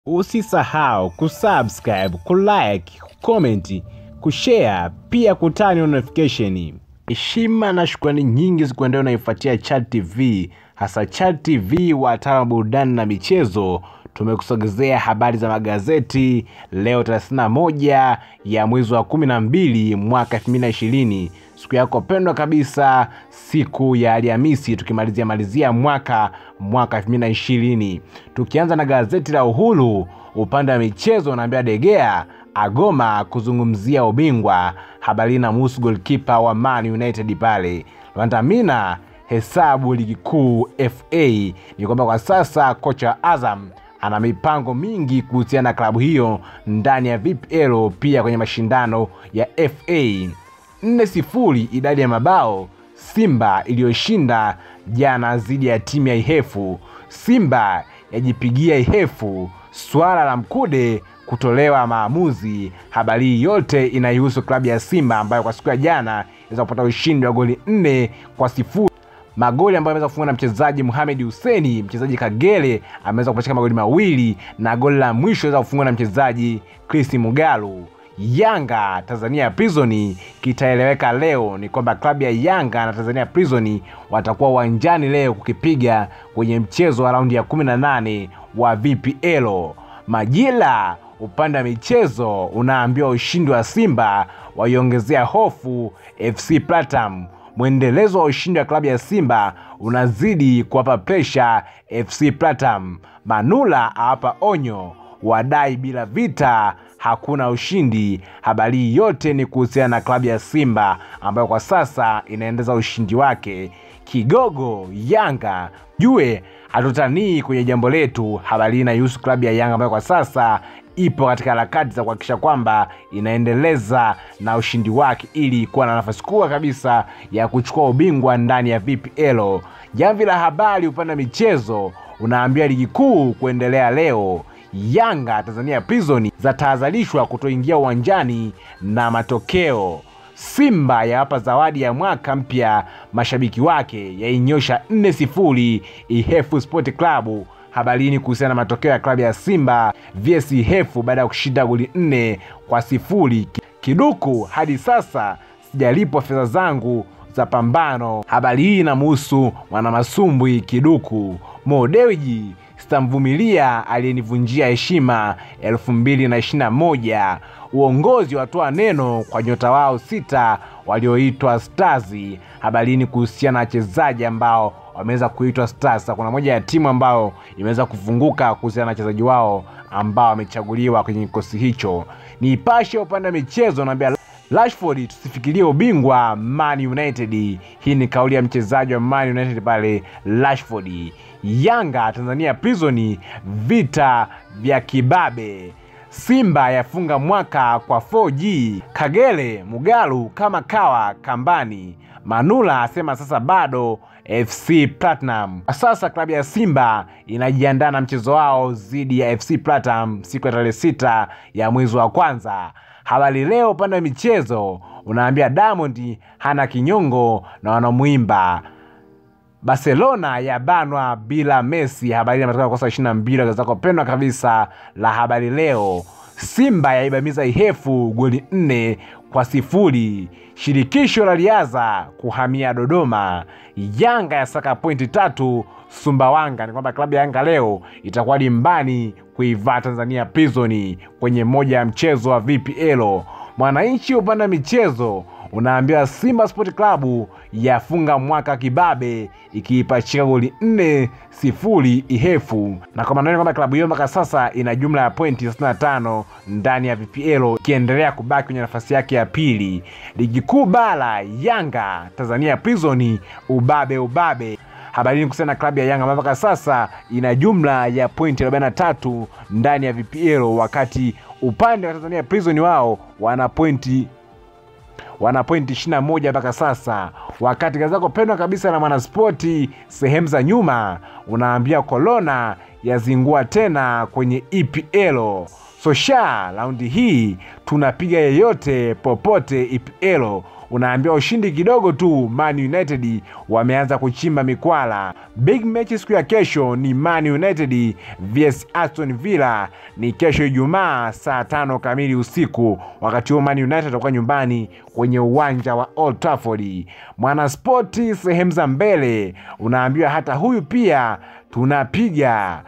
Usisahau kusubscribe, kulike, kucomment, kushare pia kutani notification. Heshima na shukrani nyingi zikuendea unaifuatia Chat TV, hasa Chat TV wataalamu wa burudani na michezo. Tumekusogezea habari za magazeti leo 31 ya mwezi wa 12 mwaka 2020 siku yako pendwa kabisa, siku ya Alhamisi, tukimalizia malizia mwaka mwaka 2020. Tukianza na gazeti la Uhuru upande wa michezo, unaambia Degea agoma kuzungumzia ubingwa. Habari na muhusu golkipa wa Man United pale Lwandamina hesabu ligi kuu FA. Ni kwamba kwa sasa kocha wa Azam ana mipango mingi kuhusiana na klabu hiyo ndani ya VPL, pia kwenye mashindano ya FA. nne sifuri idadi ya mabao Simba iliyoshinda jana dhidi ya timu ya Ihefu. Simba yajipigia Ihefu. Swala la Mkude kutolewa maamuzi. Habari hii yote inaihusu klabu ya Simba ambayo kwa siku ya jana inaweza kupata ushindi wa goli nne kwa sifuri magoli ambayo ameweza kufungwa na mchezaji Mohamed Huseni, mchezaji Kagere ameweza kupachika magoli mawili na goli la mwisho aweza kufungwa na mchezaji Chris Mugalu. Yanga Tanzania Prison kitaeleweka leo ni kwamba klabu ya Yanga na Tanzania Prison watakuwa uwanjani leo kukipiga kwenye mchezo wa raundi ya 18 wa VPL. Majira upande wa michezo unaambiwa ushindi wa Simba waiongezea hofu FC Platinum mwendelezo wa ushindi wa klabu ya Simba unazidi kuwapa presha FC Platinum. Manula awapa onyo, wadai bila vita hakuna ushindi. Habari hii yote ni kuhusiana na klabu ya Simba ambayo kwa sasa inaendeza ushindi wake. Kigogo Yanga jue hatutanii kwenye jambo letu. Habari hii inahusu klabu ya Yanga ambayo kwa sasa ipo katika harakati za kuhakikisha kwamba inaendeleza na ushindi wake ili kuwa na nafasi kubwa kabisa ya kuchukua ubingwa ndani ya VPL. Jamvi la habari upande wa michezo unaambia ligi kuu kuendelea leo. Yanga Tanzania Prison zatahadharishwa kutoingia uwanjani na matokeo. Simba yawapa zawadi ya mwaka mpya mashabiki wake, yainyosha 4 sifuri Ihefu Sport Club. Habari hii ni kuhusiana na matokeo ya klabu ya Simba vs Ihefu baada ya kushinda goli nne kwa sifuri. Kiduku, hadi sasa sijalipwa fedha zangu za pambano. Habari hii inamuhusu mwanamasumbwi Kiduku. Mo Dewji sitamvumilia aliyenivunjia heshima 2021. Uongozi watoa neno kwa nyota wao sita walioitwa Stars. Habari hii ni kuhusiana na wachezaji ambao wameweza kuitwa Stars. Kuna moja ya timu ambayo imeweza kufunguka kuhusiana na wachezaji wao ambao wamechaguliwa kwenye kikosi hicho. Nipashe upande wa michezo naambia Rashford tusifikirie ubingwa Man United. Hii ni kauli ya mchezaji wa Man United pale Rashford. Yanga Tanzania Prison vita vya kibabe. Simba yafunga mwaka kwa 4G. Kagere Mugalu kama kawa kambani. Manula asema sasa bado FC Platinum. Sasa klabu ya Simba inajiandaa na mchezo wao dhidi ya FC Platinum siku ya tarehe sita ya mwezi wa kwanza. Habari Leo upande wa michezo unaambia Diamond hana kinyongo na wanamuimba. Barcelona yabanwa bila Messi. Habari inatoka kosa 22 gazeti lako pendwa kabisa la Habari Leo. Simba yaibamiza Ihefu goli nne kwa sifuri. Shirikisho la riadha kuhamia Dodoma. Yanga ya saka pointi tatu Sumbawanga. Ni kwamba klabu ya Yanga leo itakuwa dimbani kuivaa Tanzania Prison kwenye moja ya mchezo wa VPL. Mwananchi upande wa michezo unaambiwa Simba Sport Club yafunga mwaka kibabe ikiipachika goli nne sifuri Ihefu, na kwa maana kwamba klabu hiyo mpaka sasa ina jumla ya pointi 65 ndani ya VPL ikiendelea kubaki kwenye nafasi yake ya pili. Ligi kuu bara, Yanga Tanzania Prison ubabe ubabe. Habari ni kuhusiana na klabu ya Yanga ambayo mpaka sasa ina jumla ya pointi 43 ndani ya VPL, wakati upande wa Tanzania Prison wao wana pointi wana pointi 21 mpaka sasa. Wakati gazeti lako pendwa kabisa na Mwanaspoti sehemu za nyuma unaambia Kolona yazingua tena kwenye EPL. Sosha raundi hii tunapiga yeyote popote EPL. unaambiwa ushindi kidogo tu, Man United wameanza kuchimba mikwala. Big match siku ya kesho ni Man United vs Aston Villa, ni kesho Ijumaa saa tano kamili usiku. Wakati huo Man United watakuwa nyumbani kwenye uwanja wa Old Trafford. Mwanaspoti sehemu za mbele unaambiwa hata huyu pia tunapiga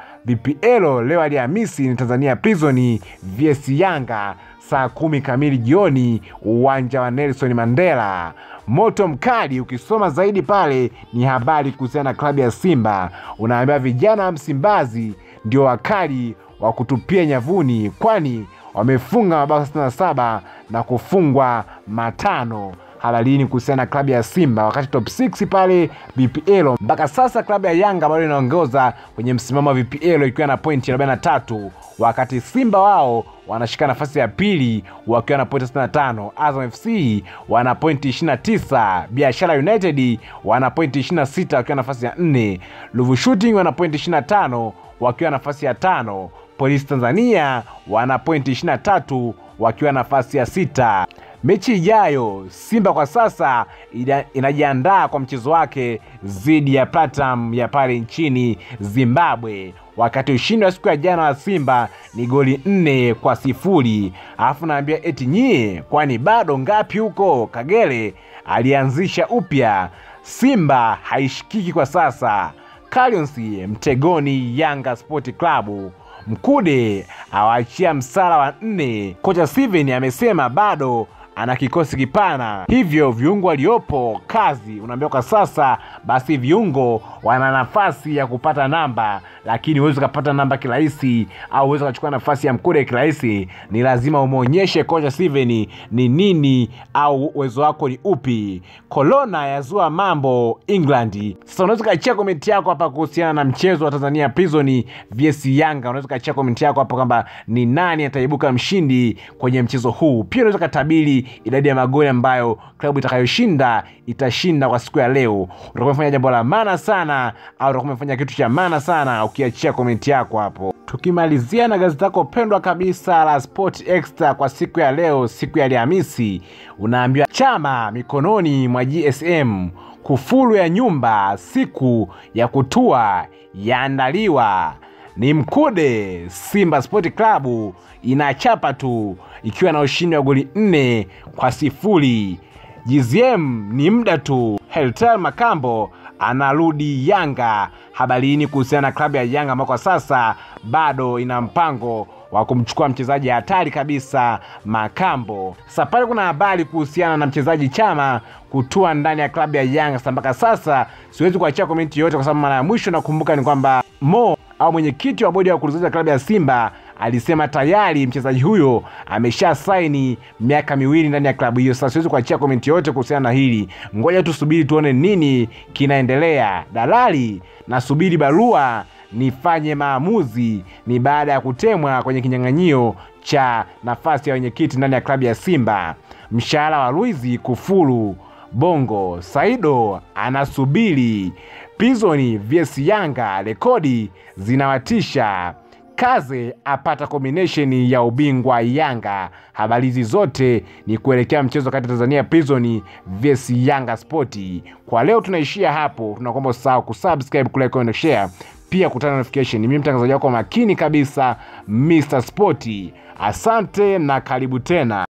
VPL leo Alhamisi ni Tanzania Prison vs Yanga saa kumi kamili jioni uwanja wa Nelson Mandela. Moto mkali, ukisoma zaidi pale ni habari kuhusiana na klabu ya Simba. Unaambiwa vijana wa Msimbazi ndio wakali wa kutupia nyavuni, kwani wamefunga mabao 67 na kufungwa matano habarini kuhusiana na klabu ya Simba, wakati top 6 pale VPL mpaka sasa klabu ya Yanga bado inaongoza kwenye msimamo wa VPL ikiwa na pointi 43, wakati Simba wao wanashika nafasi ya pili wakiwa na pointi 65. Azam FC wana pointi 29, Biashara United wana pointi 26 wakiwa nafasi ya 4, Ruvu Shooting wana pointi 25 wakiwa nafasi ya tano, Polisi Tanzania wana pointi 23 wakiwa nafasi ya sita. Mechi ijayo Simba kwa sasa ina, inajiandaa kwa mchezo wake dhidi ya Platinum ya pale nchini Zimbabwe, wakati ushindi wa siku ya jana wa Simba ni goli nne kwa sifuri. Alafu naambia eti nyie, kwani bado ngapi huko? Kagere alianzisha upya, Simba haishikiki kwa sasa. Calions mtegoni Yanga Sport Club. Mkude awaachia msala wa nne. Kocha Steven amesema bado ana kikosi kipana, hivyo viungo waliopo kazi. Unaambiwa kwa sasa, basi viungo wana nafasi ya kupata namba, lakini huwezi ukapata namba kirahisi, au huwezi ukachukua nafasi ya Mkude kirahisi. Ni lazima umwonyeshe kocha Steven ni nini au uwezo wako ni upi. Kolona yazua mambo England. Sasa unaweza ukachia komenti yako hapa kuhusiana na mchezo wa Tanzania Prison vs Yanga. Unaweza ukachia komenti yako hapa kwamba ni nani ataibuka mshindi kwenye mchezo huu. Pia unaweza ukatabiri idadi ya magoli ambayo klabu itakayoshinda itashinda kwa siku ya leo. Utakuwa umefanya jambo la maana sana, au utakuwa umefanya kitu cha maana sana ukiachia komenti yako hapo. Tukimalizia na gazeti lako pendwa kabisa la Sport Extra kwa siku ya leo, siku ya Alhamisi, unaambiwa chama mikononi mwa GSM, kufuru ya nyumba siku ya kutua yaandaliwa ni Mkude. Simba Sport Club inachapa tu ikiwa na ushindi wa goli nne kwa sifuri. GZM ni muda tu. Heltal Makambo anarudi Yanga. Habarini kuhusiana na klabu ya Yanga ambao kwa sasa bado ina mpango wa kumchukua mchezaji hatari kabisa Makambo. Sasa pale kuna habari kuhusiana na mchezaji Chama kutua ndani ya klabu ya Yanga. Sasa mpaka sasa siwezi kuachia komenti yoyote, kwa sababu mara ya mwisho nakumbuka ni kwamba Mo au mwenyekiti wa bodi ya wakurugenzi wa klabu ya Simba alisema tayari mchezaji huyo amesha saini miaka miwili ndani ya klabu hiyo. Sasa siwezi kuachia komenti yoyote kuhusiana na hili, ngoja tusubiri tuone nini kinaendelea. Dalali nasubiri barua nifanye maamuzi, ni baada ya kutemwa kwenye kinyang'anyio cha nafasi ya wenyekiti ndani ya klabu ya Simba. Mshahara wa Luizi kufuru Bongo. Saido anasubiri Prison vs Yanga, rekodi zinawatisha. Kaze apata combination ya ubingwa Yanga. Habari hizi zote ni kuelekea mchezo kati ya Tanzania Prison vs Yanga Sport. Kwa leo tunaishia hapo, tunakuomba usahau kusubscribe, kulike, comment, share pia kutana notification. Mimi mtangazaji wako makini kabisa Mr Sport. Asante na karibu tena.